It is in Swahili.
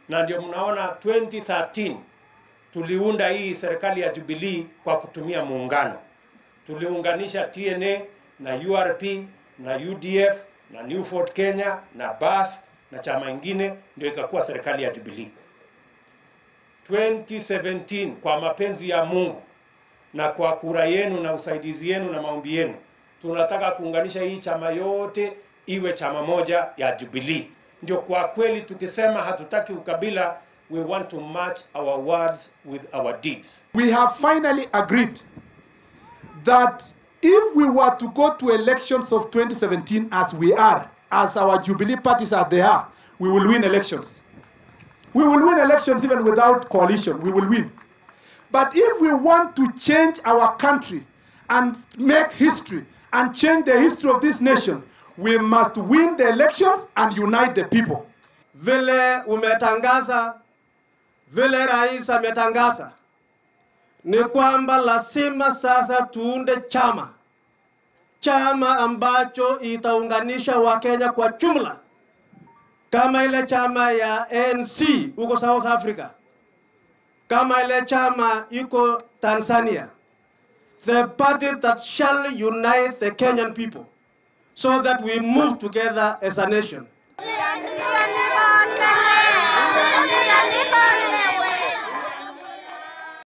na ndio mnaona 2013 tuliunda hii serikali ya Jubilee kwa kutumia muungano. Tuliunganisha TNA na URP na UDF na New Ford Kenya na BAS na chama ingine, ndio ikakuwa serikali ya Jubilee. 2017 kwa mapenzi ya Mungu na kwa kura yenu na usaidizi yenu na maombi yenu, tunataka kuunganisha hii chama yote iwe chama moja ya Jubilee. Ndio kwa kweli tukisema hatutaki ukabila, we want to match our words with our deeds. We have finally agreed that if we were to go to elections of 2017 as we are, as our Jubilee parties are they are, we will win elections. We will win elections even without coalition. We will win. But if we want to change our country and make history and change the history of this nation, we must win the elections and unite the people. Vile umetangaza, vile rais ametangaza, ni kwamba lazima sasa tuunde chama, chama ambacho itaunganisha Wakenya kwa jumla, kama ile chama ya ANC huko South Africa, kama ile chama iko Tanzania, the party that shall unite the Kenyan people so that we move together as a nation.